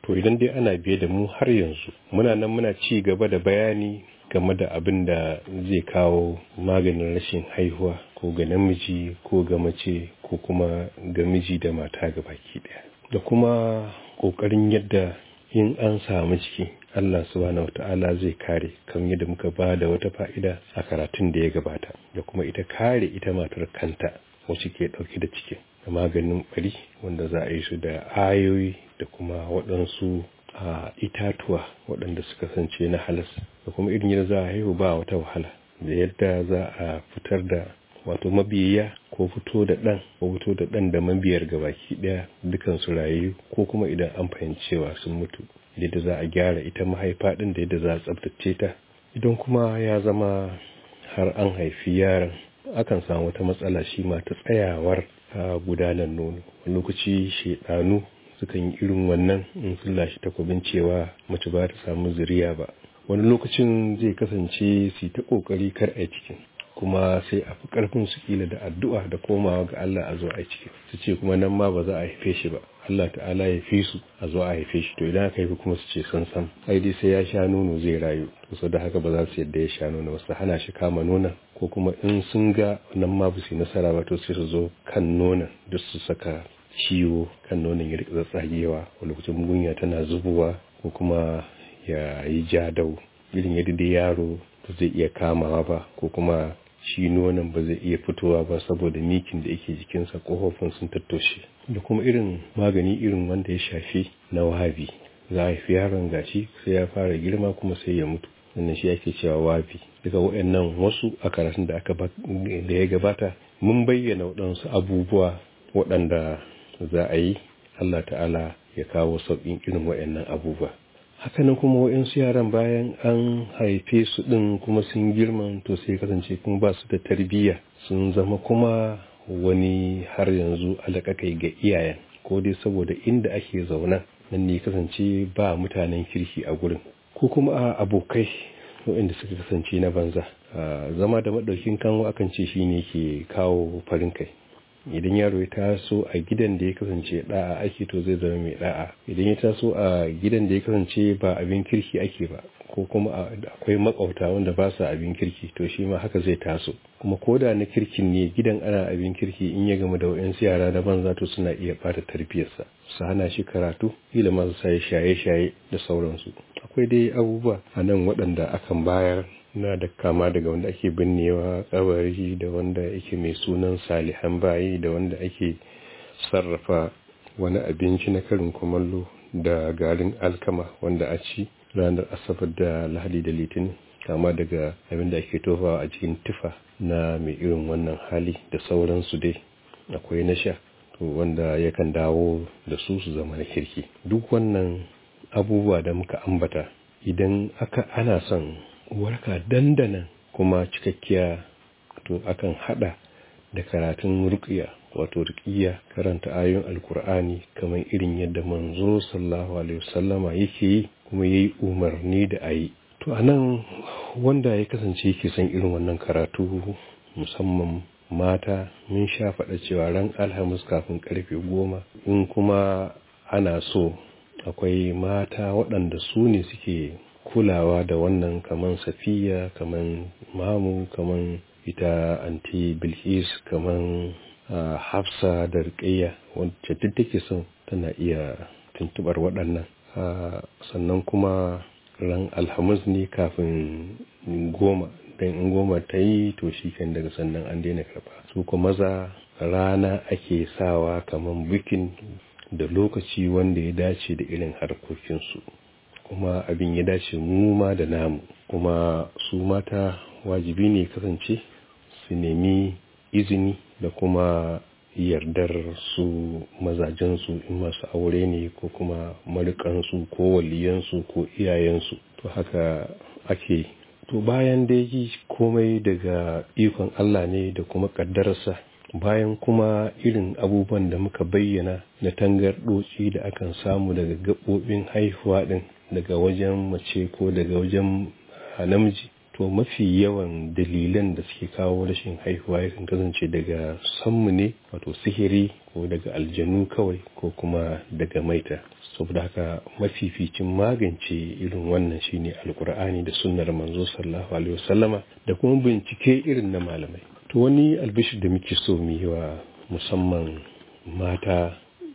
to idan dai ana biye da mu har yanzu muna nan muna ci gaba da bayani game da abin da zai kawo maganin rashin haihuwa ko ga namiji ko ga mace ko kuma ga miji da mata ga baki daya da kuma kokarin yadda in an samu ciki Allah subhanahu wata'ala zai kare kan yadda muka ba da wata fa'ida a karatun da ya gabata da kuma ita kare ita matar kanta wacce ke dauke da cikin da maganin bari wanda za a yi su da ayoyi da kuma waɗansu a itatuwa waɗanda suka kasance na halas da kuma irin yadda za a haihu ba wata wahala da yadda za a fitar da wato mabiya ko fito da ɗan ko fito da ɗan da mabiyar gabaki ɗaya dukan su rayu ko kuma idan an fahimcewa sun mutu yadda za a gyara ita mahaifa ɗin da yadda za a tsabtace ta idan kuma ya zama har an haifi yaron akan samu wata matsala shi ma ta tsayawar a gudanar nono wani lokaci shaidanu sukan yi irin wannan in sun lashe takwabin cewa mace ba ta samu zuriya ba wani lokacin zai kasance su ta kokari kar a cikin kuma sai a fi karfin su kila da addu'a da komawa ga Allah a zo a cikin su ce kuma nan ma ba za a haife shi ba Allah ta'ala ya fi su a zo a haife shi to idan aka haifi kuma su ce san san ai dai sai ya sha nono zai rayu to da haka ba za su yadda ya sha nono ba su hana shi kama nonon ko kuma in sun ga nan ma ba su yi nasara ba to sai su zo kan nonon duk su saka ciwo kan nonon ya rika tsagewa a lokacin mugunya tana zubowa ko kuma ya yi jadau irin yadda dai yaro ba zai iya kamawa ba ko kuma shi nonon ba zai iya fitowa ba saboda mikin da yake jikinsa kofofin sun tattoshe da kuma irin magani irin wanda ya shafi na wahabi za a haifi yaron gashi sai ya fara girma kuma sai ya mutu wannan shi ake cewa wafi daga waɗannan wasu a karatun da aka da ya gabata mun bayyana waɗansu abubuwa waɗanda za a yi Allah ta'ala ya kawo sauƙin irin waɗannan abubuwa hakanan kuma waɗansu yaran bayan an haife su ɗin kuma sun girma to sai kasance kuma ba su da tarbiyya sun zama kuma wani har yanzu alaƙaƙai ga iyayen ko dai saboda inda ake zauna nan ne kasance ba mutanen kirki a gurin ko kuma a abokai waɗanda suka kasance na banza zama da maɗaukin kanwa akan ce shi ne ke kawo farin kai idan yaro ya taso a gidan da ya kasance da'a ake to zai zama mai da'a idan ya taso a gidan da ya kasance ba abin kirki ake ba ko kuma akwai makauta wanda ba su abin kirki to shi ma haka zai taso kuma ko da na kirkin ne gidan ana abin kirki in ya gama da wayansu yara da banza to suna iya bata tarbiyarsa su hana shi karatu kila masu sai shaye-shaye da sauransu akwai dai abubuwa a nan waɗanda akan bayar na da kama daga wanda ake binnewa kabari da wanda yake mai sunan salihan bayi da wanda ake sarrafa wani abinci na karin kumallo da garin alkama wanda a ci ranar asabar da lahadi da litinin kama daga abin da ake tofawa a cikin tufa na mai irin wannan hali da sauransu dai akwai na sha to wanda yakan dawo da su su zama na kirki duk wannan abubuwa da muka ambata idan aka ana son warka dandanan kuma cikakkiya to akan hada da karatun ruqya wato ruqiyya karanta ayoyin alkur'ani kamar irin yadda manzo sallallahu alaihi wasallama yake yi kuma yayi umarni da ayi to anan wanda ya kasance yake son irin wannan karatu musamman mata mun sha faɗa cewa ran alhamis kafin karfe goma in kuma ana so akwai mata waɗanda su ne suke kulawa da wannan kaman safiya kaman mamu kaman ita anti bilkis kaman uh, hafsa da rikayya wacce duk take son tana iya tuntubar waɗannan uh, sannan kuma ran alhamis ne kafin goma don in goma ta yi to shi kan daga sannan an daina karba su kuma maza rana ake sawa kaman bikin da lokaci wanda ya dace da irin harkokinsu kuma abin ya dace mu ma da namu kuma su mata wajibi ne kasance su nemi izini da kuma yardar su mazajensu in masu aure ne ko kuma marikansu ko waliyansu ko iyayensu to haka ake to bayan da yi komai daga ikon Allah ne da kuma ƙaddararsa bayan kuma irin abubuwan da muka bayyana na tangarɗoci da akan samu daga gaɓoɓin haihuwa ɗin daga wajen mace ko daga wajen namiji to mafi yawan dalilan da suke kawo rashin haihuwa yakan kasance daga sammu ne wato sihiri ko daga aljanu kawai ko kuma daga maita saboda haka mafificin magance irin wannan shine alkur'ani da sunnar manzo sallallahu alaihi wasallama da kuma bincike irin na malamai to wani albishir da muke so mu yi wa musamman mata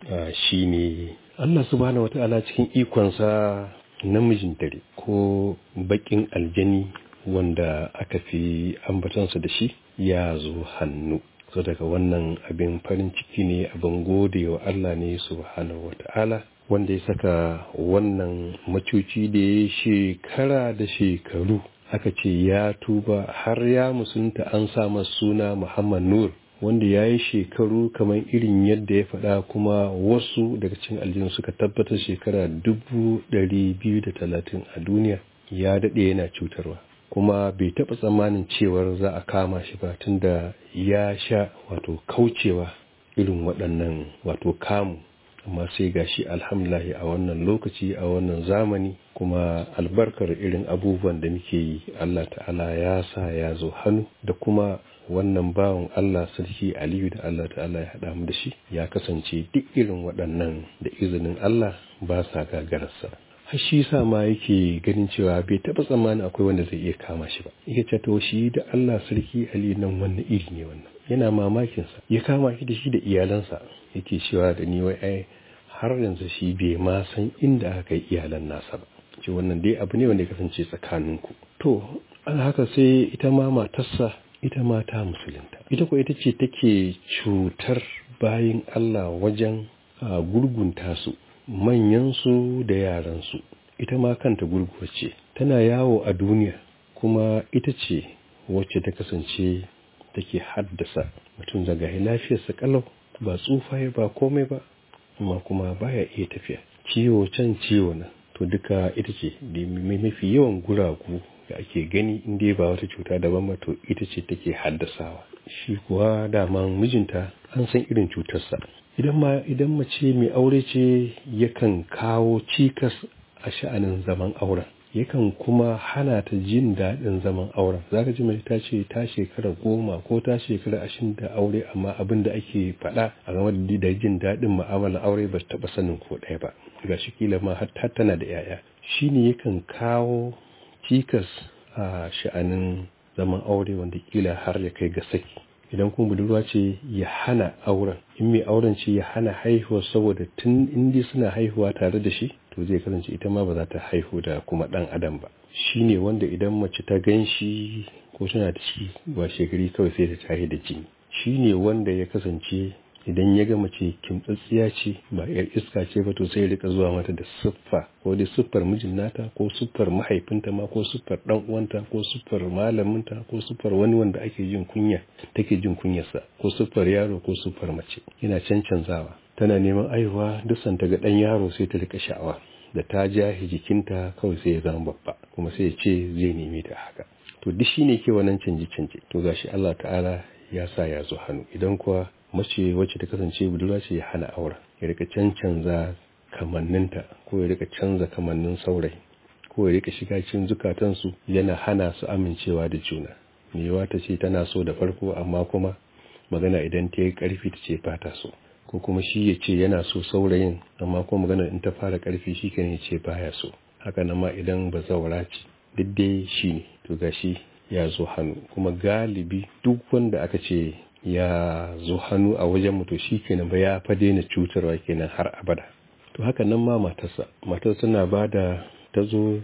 shine Allah subhanahu wata'ala cikin ikonsa namijin dare ko bakin aljani wanda aka fi ambatansa da shi ya zo hannu so daga wannan abin farin ciki ne abin gode wa Allah ne subhanahu wata'ala wanda ya saka wannan macuci da ya shekara da shekaru aka ce ya tuba har ya musunta an sa suna Muhammad Nur wanda ya yi shekaru kamar irin yadda ya faɗa kuma wasu daga cikin aljinu suka tabbatar shekara dubu ɗari biyu da talatin a duniya ya daɗe yana cutarwa kuma bai taɓa tsammanin cewar za a kama shi ba tunda ya sha wato kaucewa irin waɗannan wato kamu amma sai gashi alhamdulahi a wannan lokaci a wannan zamani kuma albarkar irin abubuwan da muke yi Allah ta'ala ya sa ya zo hannu da kuma wannan bawan Allah sarki Aliyu da Allah ta'ala ya haɗa mu da shi ya kasance duk irin waɗannan da izinin Allah ba sa gagararsa har shi sa ma yake ganin cewa bai taɓa tsammanin akwai wanda zai iya kama shi ba yake ce to shi da Allah sarki Aliyu nan wannan iri ne wannan yana mamakin sa ya kama shi da shi da iyalansa yake cewa da ni wai ai har yanzu shi bai ma san inda aka yi iyalan nasa ba ce wannan dai abu ne wanda ya kasance tsakaninku to an haka sai ita ma matarsa ita ma ta musulunta ita ko ita ce take cutar bayin Allah wajen gurgunta su manyansu da yaransu ita ma kanta gurguwa ce tana yawo a duniya kuma ita ce wacce ta kasance take haddasa mutum daga lafiyarsa kalau ba tsufa ba komai ba amma kuma baya iya tafiya ciwo can ciwo na to duka ita ce da mafi yawan guragu da ake gani inda ba wata cuta daban ba to ita ce take haddasawa shi kuwa daman mijinta an san irin cutarsa idan ma idan mace mai aure ce yakan kawo cikas a sha'anin zaman auren yakan kuma hana ta jin daɗin zaman auren za ka ji mace ta ce ta shekara goma ko ta shekara ashirin da aure amma abin da ake faɗa a game da jin daɗin mu'amalar aure ba taɓa sanin ko ɗaya ba ga shi kila ma har tana da 'ya'ya shi ne yakan kawo cikas a sha'anin zaman aure wanda kila har ya kai ga saki idan kuma budurwa ce ya hana auren in mai auren ce ya hana haihuwa saboda tun indi suna haihuwa tare da shi to zai kasance ita ma ba za ta haihu da kuma dan adam ba shi ne wanda idan mace ta gan shi ko tana da shi ba shekari kawai sai ta tahi da jini shi ne wanda ya kasance idan ya ga mace kimtsatsiya ce ba yar iska ce ba to sai rika zuwa mata da siffa ko dai siffar mijin nata ko siffar mahaifinta ma ko siffar dan uwanta ko siffar malaminta ko siffar wani wanda ake jin kunya take jin kunyarsa ko siffar yaro ko siffar mace yana cancanzawa tana neman aihuwa duk santa ga dan yaro sai ta rika sha'awa da ta ja jikinta kawai sai ya zama babba kuma sai ya ce zai neme ta haka to duk shine ke wannan canje canje to gashi Allah ta'ala ya sa ya zo hannu idan kuwa mace wacce ta kasance budurwa ce ya hana aura ya rika cancanza kamanninta ko ya rika canza kamannin saurayi ko ya rika shiga cikin zukatansu yana hana su amincewa da juna mewa ta ce tana so da farko amma kuma magana idan ta yi karfi ta ce fata so ko kuma shi ya ce yana so saurayin amma kuma magana in ta fara karfi shi kan ya ce baya so haka nan ma idan ba zaura ce duk dai shi ne to gashi ya zo hannu kuma galibi duk wanda aka ce ya zo hannu a wajen mutu shi kenan ba ya fa daina cutarwa kenan har abada to haka nan ma matarsa matar tana ba da ta zo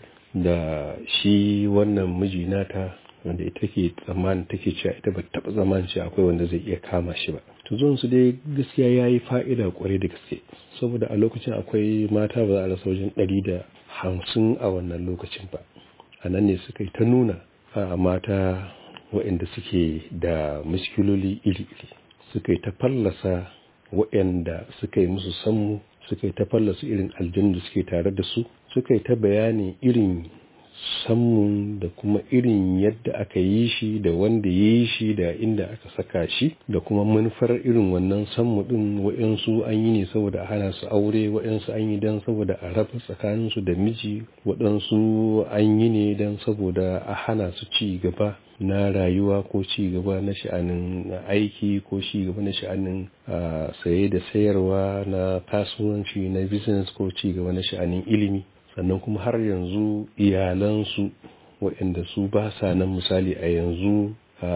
da shi wannan miji nata wanda ita ke tsammanin take cewa ita ba taɓa tsammanin cewa akwai wanda zai iya kama shi ba to zuwan su dai gaskiya ya yi fa'ida kwarai da gaske saboda a lokacin akwai mata ba za a rasa wajen ɗari da hamsin a wannan lokacin ba a nan ne suka yi ta nuna a mata waɗanda suke da muskiloli iri-iri suka yi ta fallasa waɗanda suka yi musu sammu suka yi ta fallasa irin aljanu da suke tare da su suka yi ta bayani irin sammun da kuma irin yadda aka yi shi da wanda ya yi shi da inda aka saka shi da kuma manufar irin wannan sammu din wa'yansu an yi ne saboda a hana su aure wa'yansu an yi don saboda a raba tsakaninsu da miji waɗansu an yi ne don saboda a hana su ci gaba na rayuwa ko ci gaba na sha'anin aiki ko ci gaba na sha'anin saye da sayarwa na kasuwanci na business ko ci gaba na sha'anin ilimi sannan kuma har yanzu iyalansu waɗanda su ba sa nan misali a yanzu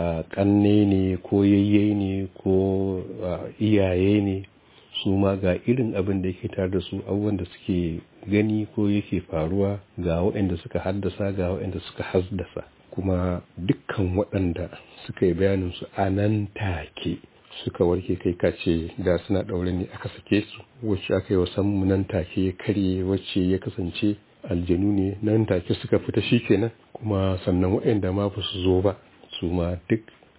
ƙanne ne ko yayye ne ko iyaye ne su ma ga irin abin da yake tare da su abubuwan da suke gani ko yake faruwa ga waɗanda suka haddasa ga waɗanda suka haddasa kuma dukkan waɗanda suka yi bayanin su a nan take suka warke kai kace da suna ɗaure ne aka sake su wacce aka yi wa sammu nan take ya karye wacce ya kasance aljanu ne nan take suka fita shi kenan kuma sannan waɗanda ma ba su zo ba su ma duk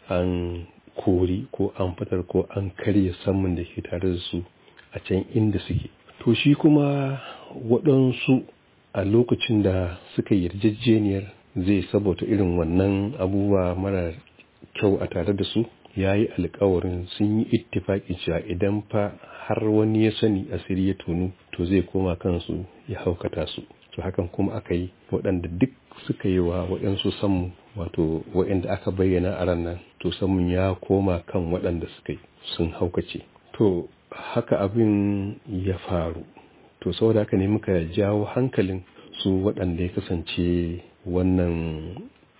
an kori ko an fitar ko an karya samun da ke tare da su a can inda suke to shi kuma waɗansu a lokacin da suka yarjejeniyar zai sabota irin wannan abubuwa mara kyau a tare da su ya yi alkawarin sun yi ittifaƙi cewa idan fa har wani ya sani asiri ya tonu to zai koma kansu ya haukata su to hakan kuma aka yi waɗanda duk suka yi wa waɗansu sammu wato waɗanda aka bayyana a ran nan to sammun ya koma kan waɗanda suka yi sun haukace to haka abin ya faru to saboda haka ne muka jawo hankalin su waɗanda ya kasance wannan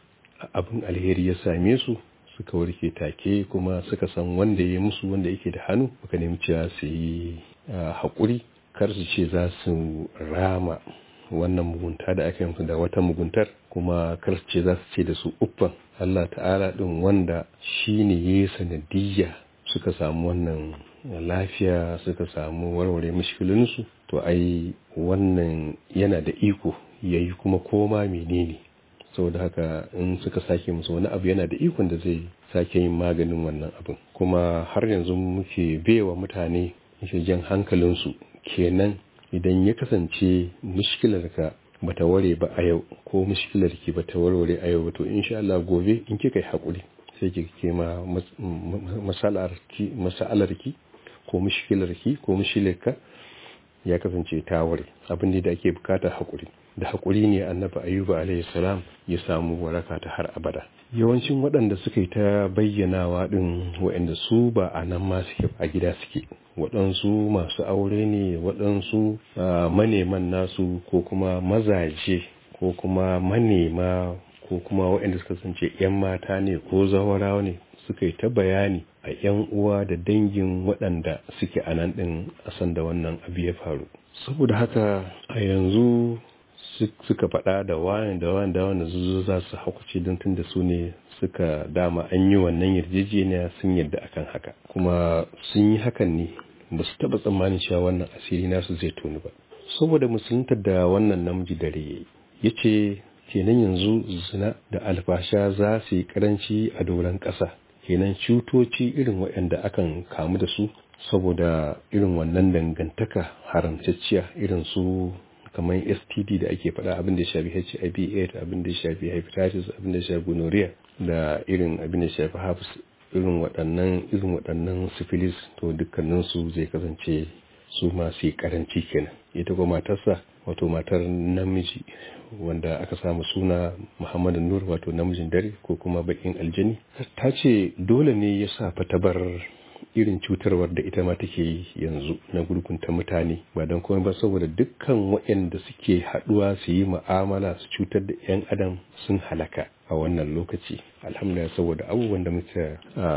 abin alheri ya same su suka warke take kuma suka san wanda ya musu wanda yake da hannu muka nemi cewa su yi haƙuri kar su ce za su rama wannan mugunta da aka yi da wata muguntar kuma kar su ce za su ce da su uffan Allah ta'ala din wanda shi ne ya yi sanadiyya suka samu wannan lafiya suka samu warware mashkilinsu to ai wannan yana da iko yayi kuma koma menene saboda haka in suka sake musu wani abu yana da ikon da zai sake yin maganin wannan abin kuma har yanzu muke bewa mutane muke jan hankalinsu kenan idan ya kasance mushkilarka bata ware ba a yau ko mushkilarki bata warware a yau to insha Allah gobe in kika yi hakuri sai ki ke ma masalarki masalarki ko mushkilarki ko mushkilarka ya kasance ta ware abin da ake bukata hakuri da haƙuri ne annabi ayuba alaihi salam ya samu waraka ta har abada yawancin waɗanda suka yi ta bayyanawa ɗin waɗanda su ba a nan ma suke a gida suke waɗansu masu aure ne waɗansu maneman nasu ko kuma mazaje ko kuma manema ko kuma waɗanda suka kasance 'yan mata ne ko zawarawa ne suka yi ta bayani a 'yan uwa da dangin waɗanda suke a nan ɗin a san da wannan abu ya faru saboda haka a yanzu suka faɗa da wani da wani da wani zuzo za su haukace don tun da su ne suka dama an yi wannan yarjejeniya sun yarda akan haka kuma sun yi hakan ne ba su taɓa tsammanin cewa wannan asiri nasu zai toni ba saboda musulunta da wannan namiji dare ya ya ce kenan yanzu zina da alfasha za su yi karanci a doron ƙasa kenan cutoci irin waɗanda akan kamu da su saboda irin wannan dangantaka haramtacciya irin su kamar std da ake faɗa abin da ya shafi hiv aids abin da ya shafi hepatitis abin da ya shafi gonorrhea da irin abin da ya shafi herpes irin waɗannan irin waɗannan syphilis to dukkaninsu zai kasance su masu karanci kenan ita kuma matarsa wato matar namiji wanda aka samu suna muhammadu nur wato namijin dare ko kuma bakin aljani ta ce dole ne ya sa fatabar irin cutarwar da ita ma take yi yanzu na gurgunta mutane ba don komai ba saboda dukkan waɗanda suke haɗuwa su yi mu'amala su cutar da 'yan adam sun halaka a wannan lokaci alhamdulillah saboda abubuwan da muka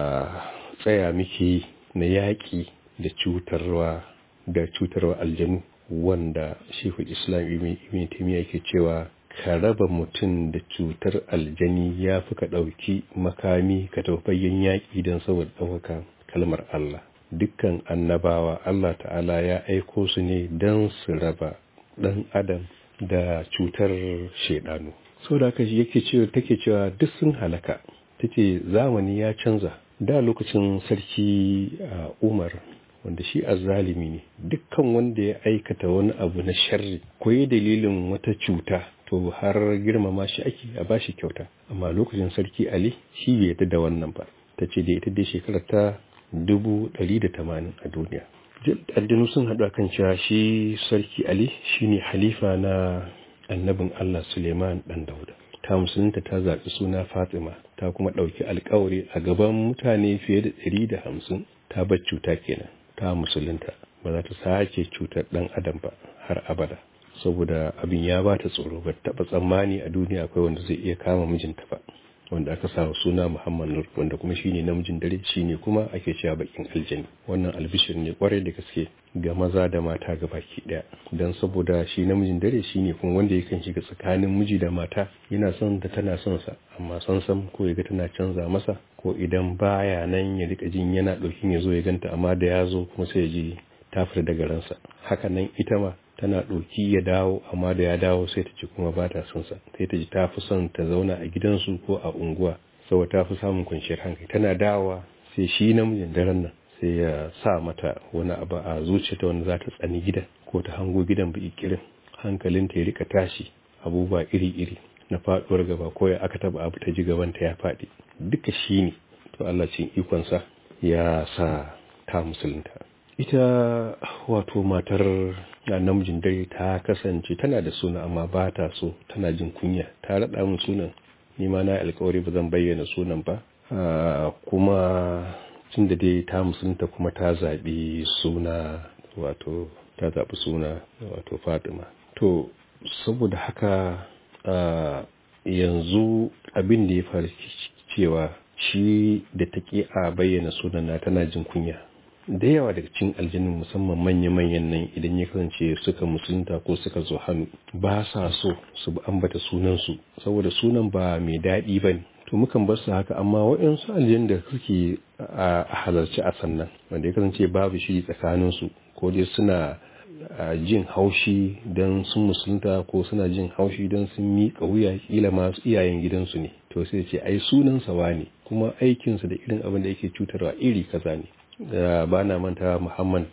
tsaya muke na yaƙi da cutarwa da cutarwa aljanu wanda shehu islam ibn taymiya yake cewa ka raba mutum da cutar aljani ya fi ka ɗauki makami ka taufayyen yaƙi don saboda ɗaukaka kalmar Allah dukkan annabawa Allah ta'ala ya aiko su ne don su raba ɗan adam da cutar shaidanu sau da yake cewa take cewa duk sun halaka take zamani ya canza da lokacin sarki umar wanda shi azzalimi ne dukkan wanda ya aikata wani abu na sharri ko yi dalilin wata cuta to har girmama shi ake a bashi kyauta amma lokacin sarki ali shi bai yadda da wannan ba ta ce da ita dai shekarar ta dubu ɗari da tamanin a duniya addinu sun haɗu kan cewa shi sarki ali shine halifa na annabin allah suleiman ɗan dauda ta musulunta ta zaɓi suna fatima ta kuma ɗauki alkawari a gaban mutane fiye da ɗari da hamsin ta bar cuta kenan ta musulunta ba za ta sake cutar ɗan adam ba har abada saboda abin ya ba ta tsoro ba taɓa tsammani a duniya akwai wanda zai iya kama mijinta ba wanda aka sa suna Muhammad Nur wanda kuma shine namijin dare shine kuma ake cewa bakin aljani wannan albishir ne kwarai da gaske ga maza da mata ga baki daya dan saboda shi namijin dare shine kuma wanda yakan shiga tsakanin miji da mata yana son da tana son sa amma san san ko yaga tana canza masa ko idan baya nan ya rika jin yana daukin ya zo ya ganta amma da ya zo kuma sai ya ji ta fita daga ransa haka nan ita ma tana ɗauki ya dawo amma da ya dawo sai ta ci kuma ba ta son sa sai ta ji ta fi son ta zauna a gidansu ko a unguwa saboda ta fi samun kwanciyar hankali tana dawowa sai shi namijin daren nan sai ya sa mata wani abu a zuciyarta wanda za ta tsani gidan ko ta hango gidan ba ikirin hankalinta ya rika tashi abubuwa iri-iri na faɗuwar gaba ko ya aka taba abu ta ji gabanta ya faɗi duka shi ne to Allah cin ikonsa ya sa ta musulunta ita wato matar namijin dare ta kasance tana da suna amma ba ta so tana jin kunya ta raɗa min sunan ni ma na alkawari ba zan bayyana sunan ba kuma tun da dai ta musulunta kuma ta zaɓi suna wato ta zaɓi suna wato fatima to saboda haka yanzu abin da ya faru cewa shi da ta ƙi a bayyana sunan na tana jin kunya da yawa daga cikin aljinin musamman manya-manyan nan idan ya kasance suka musulunta ko suka zo hannu ba sa so su ambata sunansu saboda sunan ba mai daɗi ba ne to mukan bar su haka amma waɗansu aljinin da suke a halarci a sannan wanda ya kasance babu shi tsakaninsu ko dai suna jin haushi don sun musulunta ko suna jin haushi don sun miƙa wuya kila masu iyayen gidansu ne to sai ce ai sunansa ne kuma aikinsa da irin abin da yake cutarwa iri kaza ne ba na manta muhammad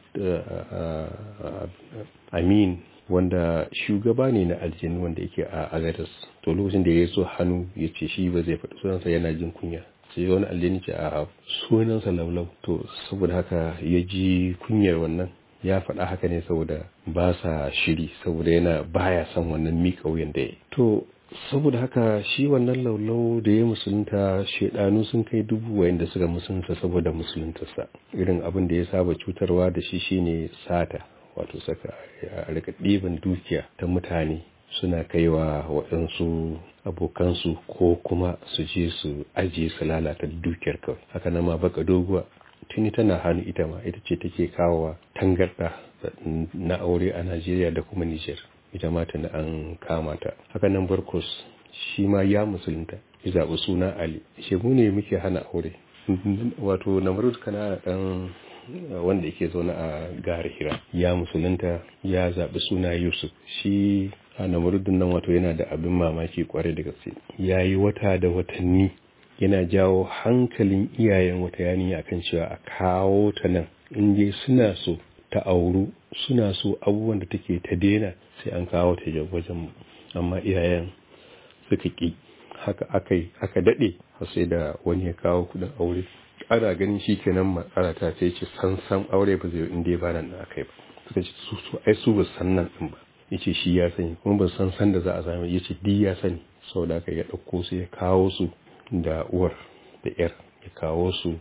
amin wanda shugaba ne na aljini wanda yake a agadas to lokacin da ya so hannu ya ce shi ba zai faɗi sunansa yana jin kunya sai wani aljini ce a sunansa laulau to saboda haka ya ji kunyar wannan ya faɗa haka ne saboda ba sa shiri saboda yana baya son wannan miƙa wuyan da ya to saboda haka shi wannan laulau da ya musulunta shaidanu sun kai dubu wayanda suka musulunta saboda musuluntarsa irin abin da ya saba cutarwa da shi shine sata wato saka ya rika ɗiban dukiya ta mutane suna kaiwa waɗansu abokansu ko kuma su je su ajiye su lalata dukiyar kawai haka nan ma baka doguwa tuni tana hannu ita ma ita ce take kawowa tangarɗa na aure a najeriya da kuma nijar ita ma tana an kama ta haka nan barkos shi ma ya musulunta ya zaɓi suna ali shi mu ne muke hana aure wato namarud kana ɗan wanda yake zaune a gare hira ya musulunta ya zaɓi suna yusuf shi a namarudin nan wato yana da abin mamaki kwarai da gaske ya yi wata da watanni yana jawo hankalin iyayen wata yaniya akan cewa a kawo ta nan in dai suna so ta auru suna so abubuwan da take ta daina sai an kawo ta wajen amma iyayen suka ƙi haka aka aka daɗe har sai da wani ya kawo kudin aure ana ganin shi kenan matsala ta sai ce san san aure ba zai inda ba nan da aka yi ba suka ce su su ai su ba san nan din ba yace shi ya sani kuma ba san san da za a sami yace di ya sani saboda haka ya ɗauko su ya kawo su da uwar da yar ya kawo su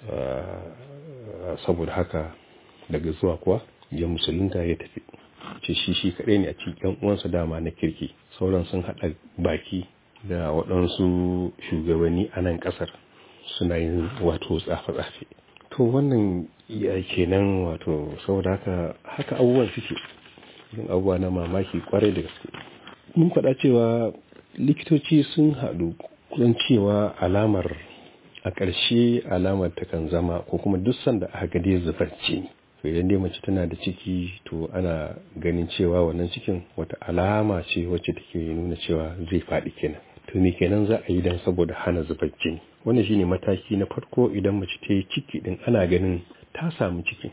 saboda haka daga zuwa kuwa ya musulunta ya tafi ce shi shi kaɗai ne a cikin uwansa dama na kirki sauran sun haɗa baki da waɗansu shugabanni a nan ƙasar suna yin wato tsafe-tsafe to wannan ya kenan wato saboda haka haka abubuwan suke yin abubuwa na mamaki kwarai da gaske mun faɗa cewa likitoci sun haɗu kusan cewa alamar a ƙarshe alamar takan zama ko kuma duk sanda aka ga dai zubarci ne to idan dai mace tana da ciki to ana ganin cewa wannan cikin wata alama ce wacce take nuna cewa zai faɗi kenan to me kenan za a yi dan saboda hana zubar jini wannan shine mataki na farko idan mace ta yi ciki din ana ganin ta samu ciki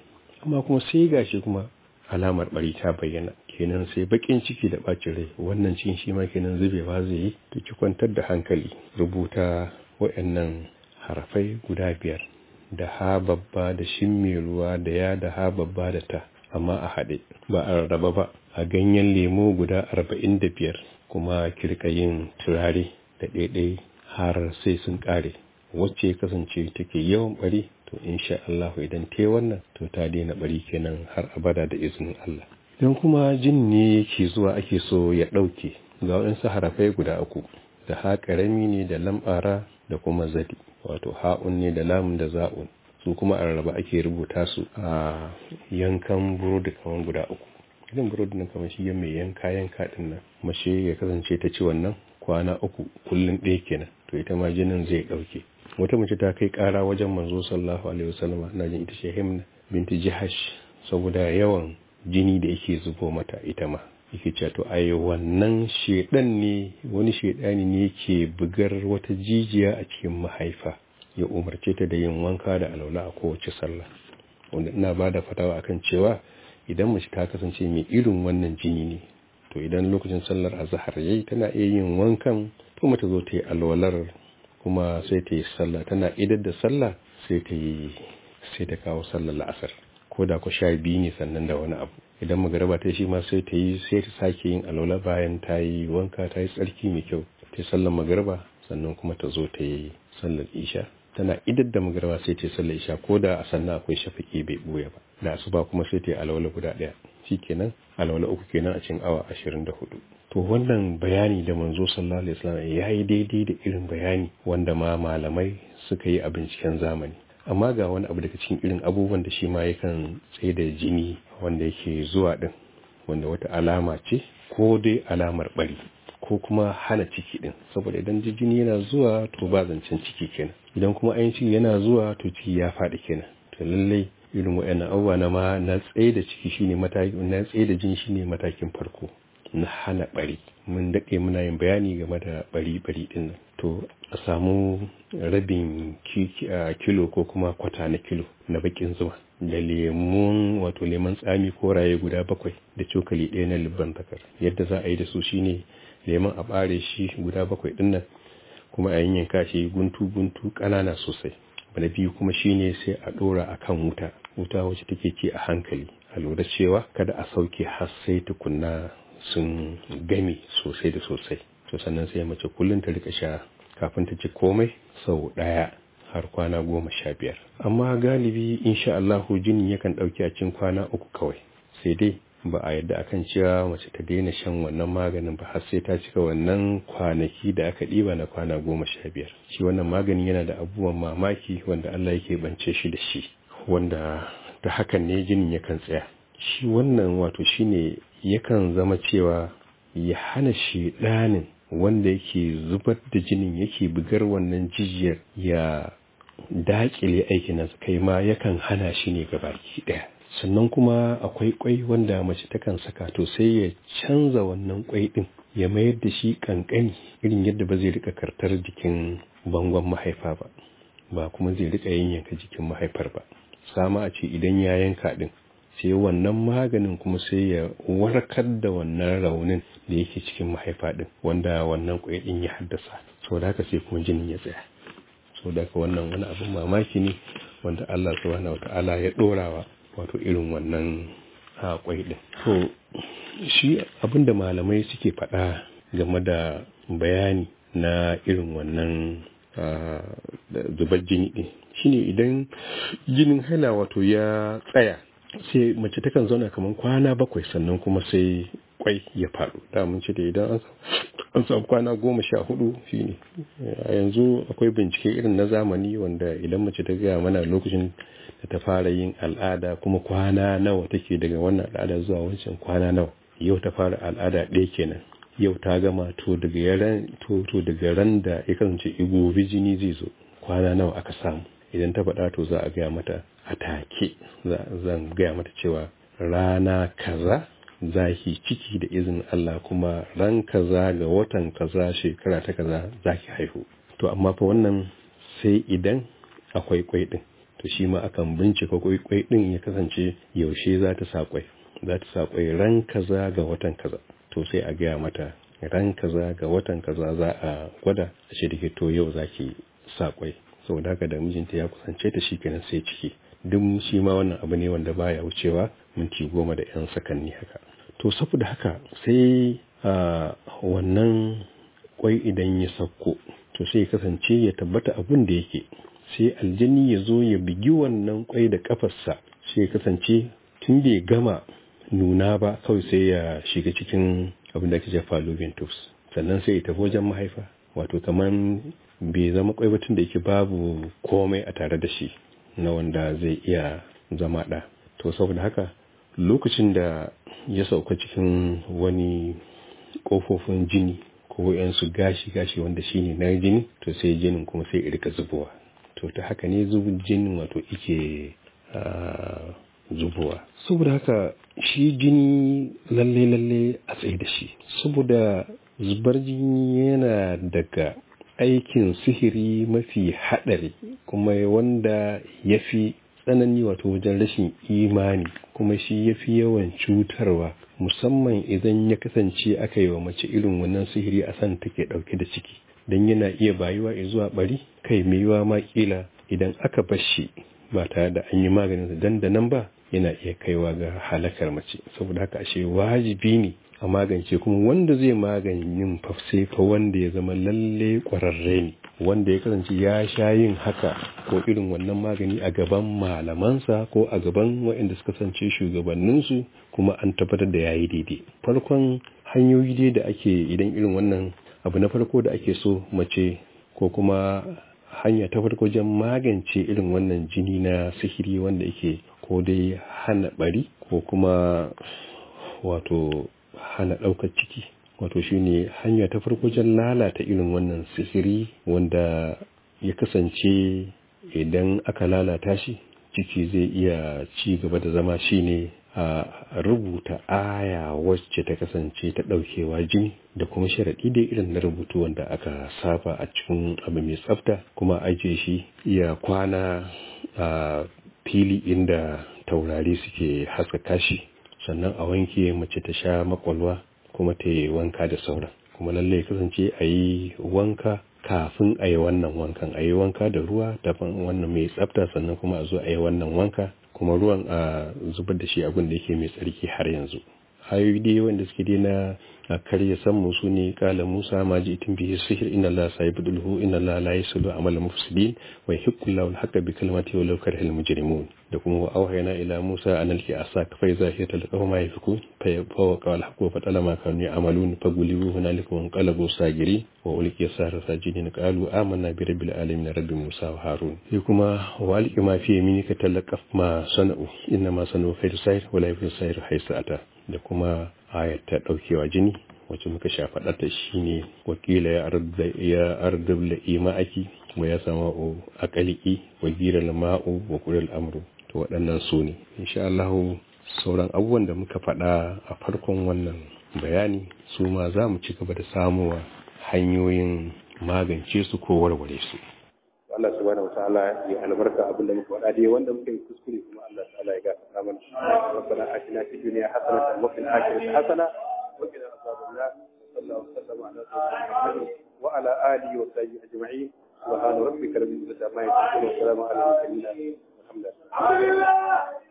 amma kuma sai gashi kuma alamar bari ta bayyana kenan sai bakin ciki da bacin rai wannan cikin shi ma kenan zubewa zai yi to ki kwantar da hankali rubuta waɗannan harafai guda biyar da ha babba da shin mai ruwa da ya da ha babba da ta amma a haɗe ba a rarraba ba a ganyen lemo guda arba'in da biyar kuma kirka yin turare da ɗaiɗai har sai sun ƙare wacce kasance take yawan bari to insha Allah idan te wannan to ta daina bari kenan har abada da izinin Allah idan kuma jin ne yake zuwa ake so ya ɗauke ga waɗansu harafai guda uku da ha ƙarami ne da lambara da kuma zadi wato ha'un ne da lamun da za'un su kuma a rarraba ake rubuta su a yankan burodi kamar guda uku idan burodi nan kamar shi mai yanka yanka din nan mace ya kasance ta ci wannan kwana uku kullum ɗaya kenan to ita ma jinin zai ɗauke wata mace ta kai ƙara wajen manzo sallallahu alaihi wasallam na jin ita ce himna binti jihash saboda yawan jini da yake zubo mata ita ma yake cewa to ai wannan shedan ne wani shedani ne yake bugar wata jijiya a cikin mahaifa ya umarce ta da yin wanka da alaula a kowace sallah wanda ina ba da fatawa akan cewa idan mace ta kasance mai irin wannan jini ne to idan lokacin sallar azhar yayi tana iya yin wankan kuma ta zo ta yi alwalar kuma sai ta yi sallah tana idar da sallah sai ta yi sai ta kawo sallar la'asar ko da ku sha biyu ne sannan da wani abu idan magaraba ta shi ma sai ta yi sai ta sake yin alwala bayan ta yi wanka ta yi tsarki mai kyau ta yi sallar magaraba sannan kuma ta zo ta yi sallar isha tana idar da magaraba sai ta yi sallar isha ko da a sannan akwai shafaki bai buya ba da asuba kuma sai ta yi alwala guda ɗaya shi kenan alwala uku kenan a cikin awa ashirin da hudu to wannan bayani da manzo sallallahu alaihi wasallam ya yi daidai da irin bayani wanda ma malamai suka yi a binciken zamani amma ga wani abu daga cikin irin abubuwan da shi ma yakan tsaye da jini wanda yake zuwa din wanda wata alama ce ko dai alamar bari ko kuma hana ciki din saboda idan jini yana zuwa to ba zancen ciki kenan idan kuma ayin ciki yana zuwa to ciki ya faɗi kenan to lallai irin waɗannan abubuwa na ma na tsaye da ciki shine mataki na tsaye da jini shine matakin farko na hana bari mun daɗe muna yin bayani game da bari bari din nan to a samu rabin kilo ko kuma kwata na kilo na bakin zuma da lemun wato lemon tsami ko raye guda bakwai da cokali ɗaya na libban takar yadda za a yi da su shine lemon a ɓare shi guda bakwai ɗin nan kuma a yanyanka shi guntu guntu ƙanana sosai na biyu kuma shine sai a ɗora a kan wuta wuta wacce take ci a hankali a lura cewa kada a sauke har sai tukunna sun game sosai da sosai to sannan sai mace kullum ta rika sha kafin ta ci komai sau ɗaya har kwana goma sha biyar amma galibi insha Allahu jini yakan ɗauki a cikin kwana uku kawai sai dai ba a yadda akan cewa mace ta daina shan wannan maganin ba har sai ta cika wannan kwanaki da aka ɗiba na kwana goma sha biyar shi wannan magani yana da abubuwan mamaki wanda Allah yake bance shi da shi wanda da hakan ne jinin yakan tsaya shi wannan wato shine yakan zama cewa ya hana shi ɗanin wanda yake zubar da jinin yake bugar wannan jijiyar ya dakile aikin nasa kai ma yakan hana shi ne baki ɗaya sannan kuma akwai kwai wanda mace takan saka to sai ya canza wannan kwai din ya mayar da shi kankani irin yadda ba zai rika kartar jikin bangon mahaifa ba ba kuma zai rika yanyanka jikin mahaifar ba sama a ce idan ya yanka din sai wannan maganin kuma sai ya warkar da wannan raunin da yake cikin mahaifa din wanda wannan kwai din ya haddasa saboda haka sai kuma jinin ya tsaya saboda haka wannan wani abin mamaki ne wanda Allah subhanahu wataala ya dorawa wato irin wannan kwai din to shi abinda malamai suke faɗa game da bayani na irin wannan zubar jini din shine idan jinin haila wato ya tsaya sai mace takan zauna kamar kwana bakwai sannan kuma sai kwai ya faɗo da mun ce da idan an samu kwana goma sha hudu shine a yanzu akwai bincike irin na zamani wanda idan mace ta gaya mana lokacin da ta fara yin al'ada kuma kwana nawa take daga wannan al'ada zuwa wancan kwana nawa yau ta fara al'ada ɗaya kenan yau ta gama to daga ran to to daga ran da ya kasance igobi jini zai zo kwana nawa aka samu idan ta faɗa to za a gaya mata a take zan gaya mata cewa rana kaza zaki ciki da izinin Allah kuma ran kaza ga watan kaza shekara ta kaza zaki haihu to amma fa wannan sai idan akwai kwai din to shi ma akan bincika kwai din ya kasance yaushe za ta sa kwai za ta sa kwai ran kaza ga watan kaza to sai a gaya mata ran kaza ga watan kaza za a gwada a ce da to yau za ki sa kwai saboda haka da mijinta ya kusance ta shi kenan sai ciki duk shi ma wannan abu ne wanda baya wucewa minti goma da yan sakanni haka to saboda haka sai a wannan kwai idan ya sauko to sai ya kasance ya tabbata abin da yake sai aljini ya zo ya bigi wannan kwai da kafarsa sai ya kasance tun bai gama nuna ba kawai sai ya shiga cikin abin da ake ce fallopian tubes sannan sai ya tafi wajen mahaifa wato kamar bai zama kwai batun da yake babu komai a tare da shi na wanda zai iya zama ɗa to saboda haka lokacin da ya sauka cikin wani ƙofofin jini ko yansu gashi-gashi wanda shine na jini to sai jinin kuma sai irka zubowa to ta haka ne zubin jinin wato ike zubowa saboda haka shi jini lalle-lalle a tsaye da shi saboda zubar jini yana daga aikin sihiri mafi haɗari kuma wanda ya fi tsanani wato wajen rashin imani kuma shi ya fi yawan cutarwa musamman idan ya kasance aka yi wa mace irin wannan sihiri a san take ɗauke da ciki don yana iya bayuwa zuwa bari kai maiwa ma kila idan aka bar shi ba tare da an yi maganin dandanan ba yana iya kaiwa ga halakar mace saboda haka ashe wajibi ne a magance kuma wanda zai maganin fafse fa wanda ya zama lalle kwararre ne wanda ya kasance ya sha yin haka ko irin wannan magani a gaban malamansa ko a gaban waɗanda suka kasance shugabanninsu kuma an tabbatar da yayi daidai farkon hanyoyi dai da ake idan irin wannan abu na farko da ake so mace ko kuma hanya ta farko wajen magance irin wannan jini na sihiri wanda yake ko dai hana bari ko kuma wato hana ɗaukar ciki wato shine hanya ta farko wajen lalata irin wannan sihiri wanda ya kasance idan aka lalata shi ciki zai iya ci gaba da zama shine a rubuta aya wacce ta kasance ta ɗaukewa jini da kuma sharaɗi da irin na rubutu wanda aka saba a cikin abu mai tsafta kuma ajiye shi iya kwana a fili inda taurari suke haskaka shi sannan a wanke mace ta sha makwalwa kuma ta yi wanka da sauran kuma lallai kasance a yi wanka kafin a yi wannan wankan a yi wanka da ruwa daban wannan mai tsafta sannan kuma a zo a yi wannan wanka kuma ruwan a zubar da shi abin da yake mai tsarki har yanzu ayoyi dai wanda suke dai na a karya san mu su ne kala musa ma ji itin bihi sihir inna la sayibudulhu inna la la yasulu amala mufsidin wa yuhiqqu llahu al-haqqa bi kalimatihi wa law karihal mujrimun da kuma wa auhayna ila musa an alki asak fa iza hiya talqahu ma yafiku fa yafawaqa al-haqqu fa talama kanu ya'malun fa gulibu hunalika wa qalabu sagiri wa ulqiya sahara sajidin qalu amanna bi rabbil alamin rabbi musa wa harun sai kuma wa alqi ma fi yaminika talaqaf ma sana'u inna ma sana'u khairu sayr wa la yafiku sayr haythu ata da kuma ayat ta daukewa jini wacce muka sha faɗata shi ne wakila ya ardab la ima'aki wa ya sama o akaliki wa gira ma'u wa kudin amru to waɗannan su ne insha Allah sauran abubuwan da muka faɗa a farkon wannan bayani su ma za mu ci gaba da samuwa hanyoyin magance su ko warware su Allah subhanahu wataala ya albarka abin da muka faɗa dai wanda muka yi kuskure kuma Allah ta'ala ya gafarta mana rabbana atina fid dunya hasanatan wa fil akhirati hasana wa qina adhaban nar sallallahu alaihi wa sallam ala sayyidina Muhammad wa ala alihi wa sahbihi ajma'in subhana rabbika rabbil izzati amma yasifun wa salamun ala al mursalin alhamdulillah